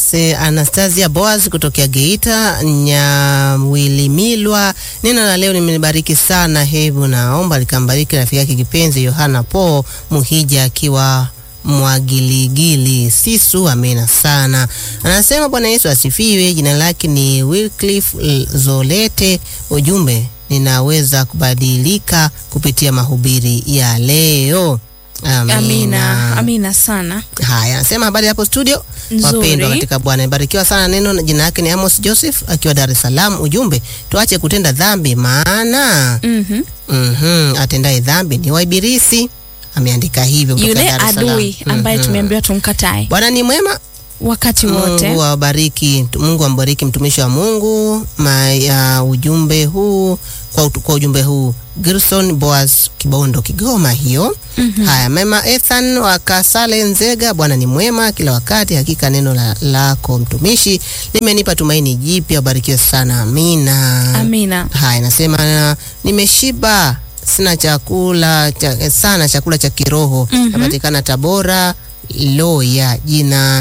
Se Anastasia Boaz kutokea Geita Nyawilimilwa. Neno la leo nimelibariki sana, hebu naomba likambariki rafiki yake kipenzi Yohana Po Muhija akiwa Mwagiligili Sisu. Amina sana. Anasema Bwana Yesu asifiwe. Jina lake ni Wycliffe Zolete. Ujumbe, ninaweza kubadilika kupitia mahubiri ya leo. Amina, Amina, amina sana. Haya, anasema habari hapo studio, Nzuri. wapendwa katika Bwana, ibarikiwa sana neno. Jina yake ni Amos Joseph akiwa Dar es Salaam. Ujumbe, tuache kutenda dhambi, maana Mhm. mhm, atendaye dhambi ni wa Ibilisi. Ameandika hivyo kutoka Yule Dar es Salaam. adui ambaye Mhm. tumeambiwa tumkatae Bwana ni mwema, wakati wote. Mungu awabariki, Mungu ambariki mtumishi wa Mungu ma, ya ujumbe huu kwa, ut- kwa ujumbe huu Gerson Boaz Kibondo Kigoma hiyo. Haya, mema Ethan wa Kasale Nzega, Bwana ni mwema kila wakati, hakika neno la, lako mtumishi limenipa tumaini jipya, ubarikiwe sana, amina. Amina. Haya, nasema nimeshiba, sina chakula cha, sana chakula cha kiroho Mhm. napatikana Tabora Loya, jina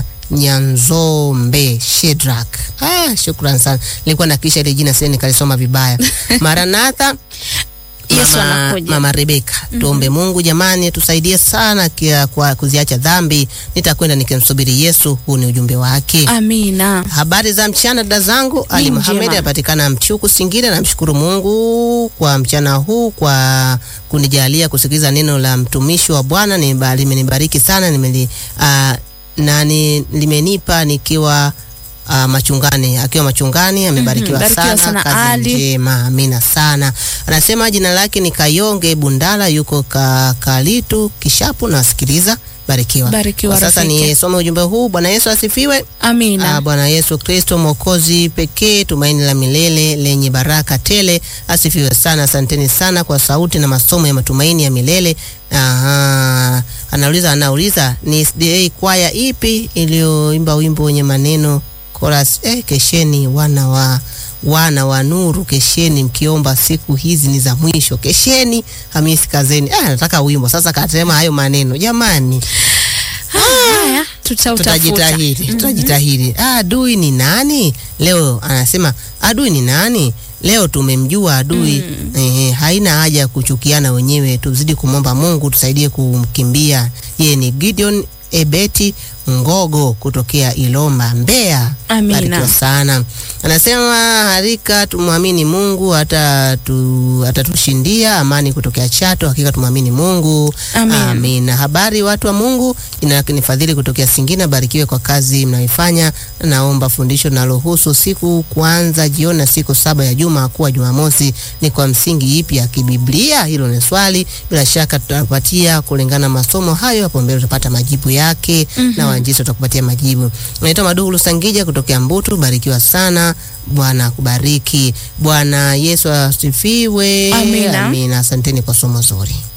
Nyanzombe Shedrak. Ah, shukran sana, nilikuwa nakisha ile jina sasa nikalisoma vibaya. Maranatha Yesu Mama, anakuja. Mama Rebeka, tuombe Mungu jamani, tusaidie sana kia, kwa kuziacha dhambi. Nitakwenda nikimsubiri Yesu. Huu ni ujumbe wake. Amina. Habari za mchana dada zangu, Ali njema. Muhamed anapatikana Mchuku Singida. Namshukuru Mungu kwa mchana huu kwa kunijalia kusikiliza neno la mtumishi wa Bwana. Ni- Limenibariki sana nimeli, ah, na ni, limenipa nikiwa ah, machungani akiwa machungani amebarikiwa Mhm, barikiwa sana, sana, kazi Ali. njema, amina sana. Anasema jina lake ni Kayonge Bundala, yuko ka, Kalitu Kishapu. Nawasikiliza, barikiwa. Barikiwa Kwa sasa rafiki. nisome ujumbe huu. Bwana Yesu asifiwe. Amina. Ah, Bwana Yesu Kristo mwokozi pekee, tumaini la milele lenye baraka tele, asifiwe sana. Asanteni sana kwa sauti na masomo ya matumaini ya milele. Aha, anauliza anauliza ni SDA kwaya ipi iliyoimba wimbo wenye maneno chorus? Eh, kesheni wana wa wana wa nuru, kesheni mkiomba, siku hizi ni za mwisho. Kesheni Hamisi Kazeni. Ah, nataka wimbo sasa, katema hayo maneno jamani. Haya, tutautafuta. Tutajitahidi, tutajitahidi. Ah, adui ni nani leo? Anasema adui ni nani leo? Tumemjua adui. Ehe, haina haja ya kuchukiana wenyewe, tuzidi kumwomba Mungu tusaidie kumkimbia. Yeye ni Gideon Ebeti Ngogo kutokea Ilomba, Mbeya. Amina. Barikiwa sana. Anasema harika tumwamini Mungu hata tu, atatushindia amani kutokea Chato. Hakika tumwamini Mungu. Amina. Amina. Habari watu wa Mungu, jina lake ni Fadhili kutokea Singida. Barikiwe kwa kazi mnayoifanya. Naomba fundisho linalohusu siku kuanza jioni na siku saba ya juma kuwa Jumamosi ni kwa msingi ipi ya kibiblia? Hilo ni swali, bila shaka tutapatia kulingana na masomo hayo. Hapo mbele utapata majibu yake na waanjisi watakupatia majibu. Naitwa Maduhu Lusangija kutokea Mbutu. Barikiwa sana, Bwana akubariki. Bwana Yesu asifiwe. Amina. Amina. Asanteni kwa somo zuri.